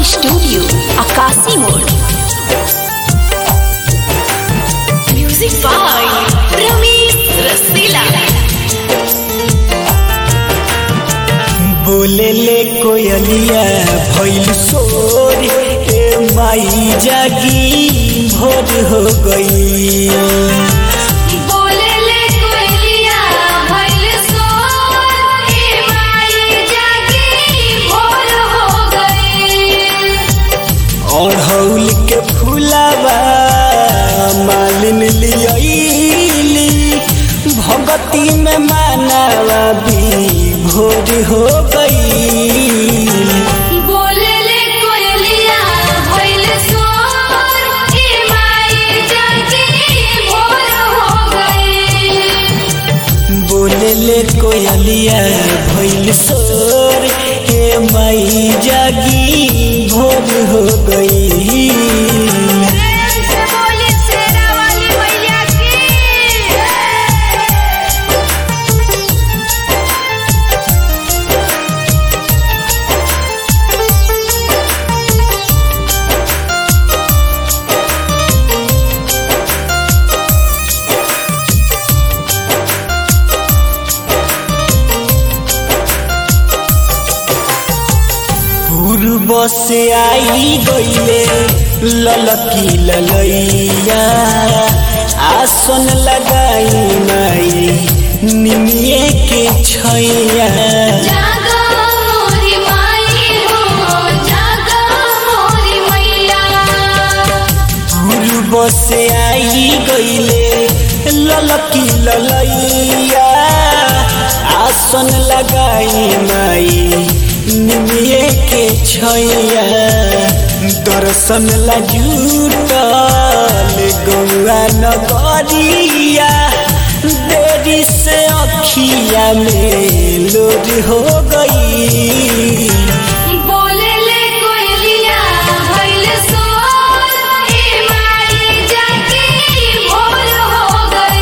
studio Akashi मोड़ music by Ramesh रसीला बोले ले कोयलिया भइल सोर ए माई जागी भोर हो गई बोले ले कोयलिया भइल सोर ए माई जागी भोर हो गई अढ़ौल के फूलावा मालिन लियली भगती में मानावा भी भोर हो गई बोले ले कोयलिया भइल सोर ए माई जागी भोर हो गई बोले ले कोयलिया भइल सोर हे माई जागी भोर हो गई से बोले शेरा वाली मैया की पूर्व से आई गईले ललकी ललैया आसन लगाई माई निमिये के छैया जागा मोरी माई हो जागा मोरी मैया पूर्व से आई गईले ललकी ललैया आसन लगाई माई निमिये के छैया दर्शन ला जुटल गौआ नगरिया देरी से अखिया में लोड हो गई बोले ले कोयलिया भइल सोर ए माई जागी भोर हो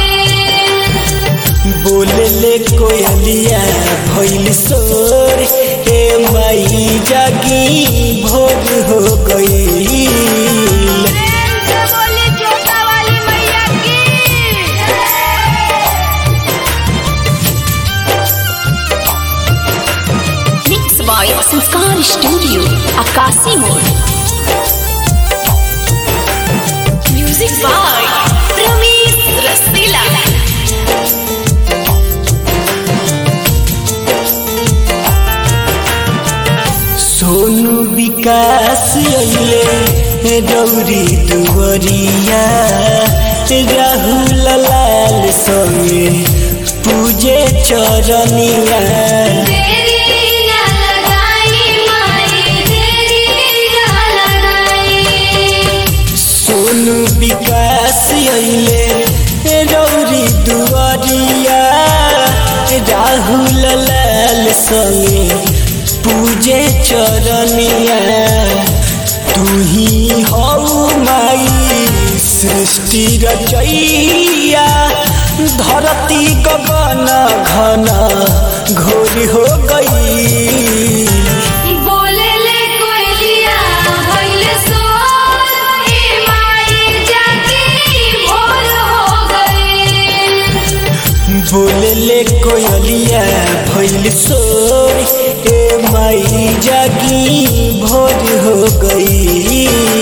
गई बोले ले कोयलिया भइल सोर हे माई जागी भोर हो गई से बोले जोता वाली मैया की mix by Sanskar studio Akashi मोड़ म्यूजिक बाय रमेश रसीला सोनू विकास अइले रौरी दुवरिया राहुल लाल संगे पूजे चरनिया तेरी ना लगाई माई तेरी ना लगाई सोनू विकास अइले रौरी दुआरिया राहुल लाल संगे पूजे चरनिया तू ही हऊ माई सृष्टि रचैया धरती गगन घन घोर हो गई बोले ले कोयलिया भइल सोर ए माई जागी भोर हो गई बोले ले कोयलिया भइल सोर ए माई जागी भोर हो गई